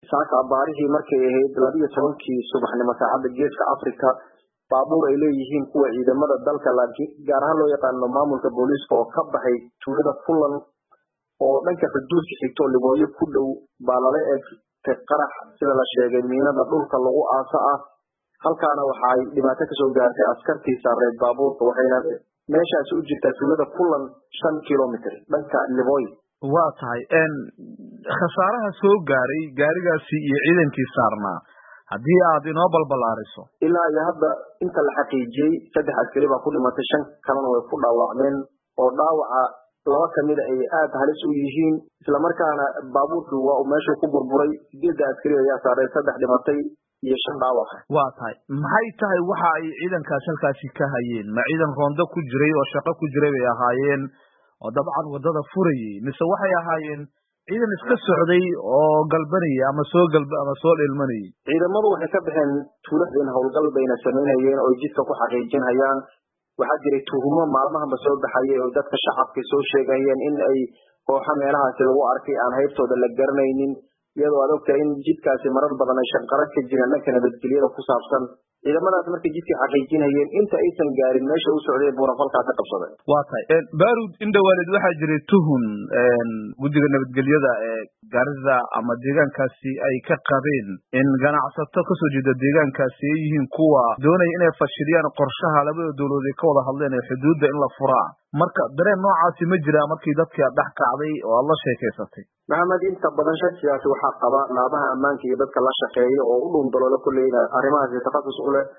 saaka abaarihii markay ahayd labiyo tobankii subaxnimo saacadda geeska africa baabuur ay leeyihiin kuwa ciidamada dalka laakiin gaar ahaan loo yaqaano maamulka booliiska oo ka baxay tuulada puntland oo dhanka xuduudka xigto libooyo ku dhow baa lala eegtay qarax sida la sheegay miinada dhulka lagu aaso ah halkaana waxa ay dhibaato kasoo gaartay askartii saareed baabuurka waxayna meeshaasi u jirtaa tuulada puntland shan kilomitr dhanka libooyo waa tahay khasaaraha soo gaaray gaarigaasi iyo ciidankii saarnaa haddii aad inoo balbalaariso ilaa iyo hadda inta la xaqiijiyey saddex askari baa ku dhimatay shan kalena way ku dhaawacmeen oo dhaawaca laba kamida ay aada halis u yihiin islamarkaana baabuurkii waa uu meeshuu ku burburay sideedda askari ayaa saaray saddex dhimatay iyo shan dhaawaca waa tahay maxay tahay waxa ay ciidankaasi halkaasi ka hayeen ma ciidan roondo ku jiray oo shaqo ku jiray bay ahaayeen oo dabcan waddada furayay mise waxay ahaayeen ciidan iska socday oo galbanayay ama soo galb ama soo dheelmanayay ciidamadu waxay ka baxeen tuuladeen howlgal bayna samaynayeen oo jidka ku xaqiijinhayaan waxaa jiray tuhumo maalmahanba soo baxayay oo dadka shacabka soo sheegayeen in ay kooxo meelahaasi lagu arkay aan haybtooda la garanaynin iyadoo aad ogtahay in jidkaasi marar badan ay shanqaro ka jiraan dhanka nabadgelyada ku saabsan ciidamadaas markay jidkii xaqiijinayeen inta aysan gaarin meesha u socday buurafalkaa ka qabsaday waa tahay barud indhawaalid waxaa jiray tuhun guddiga nabadgelyada ee garida ama deegaankaasi ay ka qabeen in ganacsato kasoo jeeda deegaankaasi ay yihiin kuwa doonaya inay fashiliyaan qorshaha labada dowladood ay ka wada hadleen ee xuduudda in la furaa marka dareen noocaasi ma jiraa markii dadkii dhex kacday oo aad la sheekaysatay maxamed inta badan shakigaasi waxaa qaba laabaha ammaanka iyo dadka la shaqeeya oo u dhun daloola kulleyna arrimahaasi takhasus u leh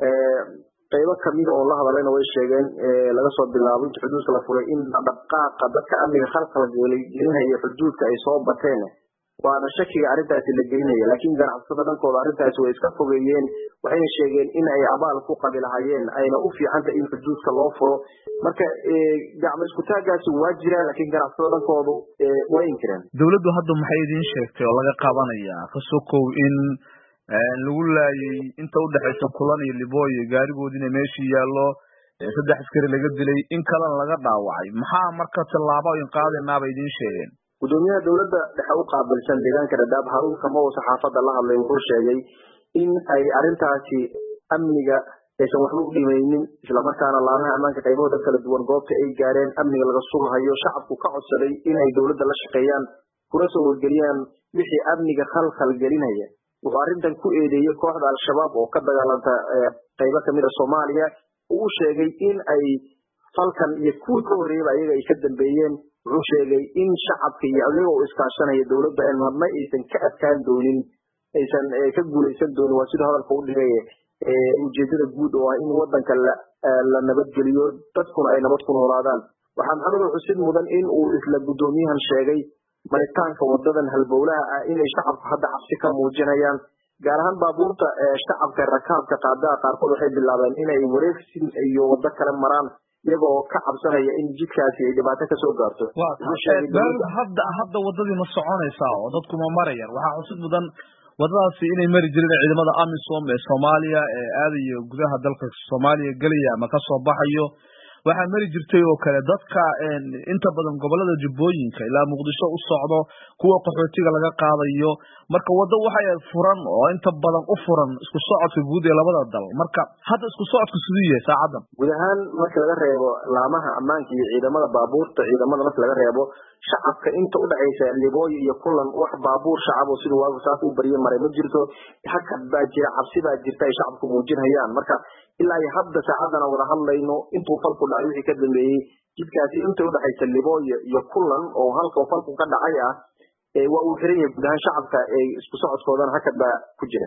qaybo kamida oo la hadallayna way sheegeen laga soo bilaabo inta xuduudka la furay in dhaqaaqa dadka amniga khalkhal gelinaya xuduudka ay soo bateen waana shakiga arrintaasi la gelinaya laakiin ganacsatada dhankooda arrintaasi way iska fogeeyeen waxayna sheegeen in ay abaal ku qabi lahayeen ayna u fiicantay in xuduudka loo furo marka gacmo iskutaagaasi waa jiraan laakiin ganacsatada dhankoodu way inkireen dowladdu hadda maxay idiin sheegtay oo laga qabanaya kasokow in lagu laayay inta udhexaysa kulan iyo libooyo gaarigoodina meeshii yaallo saddex askari laga dilay in kalena laga dhaawacay maxaa marka tallaabo in qaadaynaabay idiin sheegeen gudoomiyaha dowladda dhexe u qaabilsan deegaanka dhadhaab haruun kamow saxaafadda la hadlay wuxuu sheegay in ay arrintaasi amniga aysan waxba u dhimaynin islamarkaana laamaha ammaanka qaybahooda kala duwan goobta ay gaareen amniga laga sugahayo shacabku ka codsaday in ay dowladda la shaqeeyaan kuna soo wargeliyaan wixii amniga khalkhal gelinaya wuxuu arrintan ku eedeeyey kooxda al-shabaab oo ka dagaalanta qaybo kamida soomaaliya uu sheegay in ay falkan iyo kuwii ka horreeyaba ayaga ay ka dambeeyeen wuxuu sheegay in shacabka iyo adiga oo iskaashanaya dowladda en marna aysan ka adkaan doonin aysan ka guulaysan doonin waa siduu hadalka u dhigay ujeedada guud oo ah in wadanka la nabadgeliyo dadkuna ay nabad ku noolaadaan waxaa maxamed xusid mudan in uu isla guddoomiyahan sheegay maritaanka wadadan halbowlaha ah inay shacabku hadda cabsi ka muujinayaan gaar ahaan baabuurta shacabka rakaabka qaadaha qaarkood waxay bilaabeen inay wareegsi iyo wado kale maraan iyaga oo ka cabsanaya in jidkaasi ay dhibaato kasoo gaarto hadda hadda wadadii ma soconaysaa oo dadku ma marayaan waxaa xusid mudan wadadaasi inay mari jireen ciidamada amisom ee soomaaliya ee aadayo gudaha dalka soomaaliya gelaya ama kasoo baxayo waxaa mari jirtay oo kale dadka inta badan gobolada jubbooyinka ilaa muqdisho u socdo kuwa qaxootiga laga qaadayo marka waddo waxay furan oo inta badan u furan isku socodka guud ee labada dal marka hadda isku socodku siduu yahay saacadan guud ahaan marka laga reebo laamaha ammaanka iyo ciidamada baabuurta ciidamada marka laga reebo shacabka inta udhexaysa libooyo iyo kulan wax baabuur shacab oo siduu waagu saas u barye maray ma jirto hakad baa jira cabsi baa jirta ay shacabku muujinhayaan marka ilaa iyo hadda saacadana wada hadlayno intuu falku dhacay wixii ka dambeeyey jidkaasi inta udhexaysa libooyo iyo kulan oo halka falku ka dhacay ah waa uu xiran yahay guud ahaan shacabka isku socodkoodana hakad baa ku jira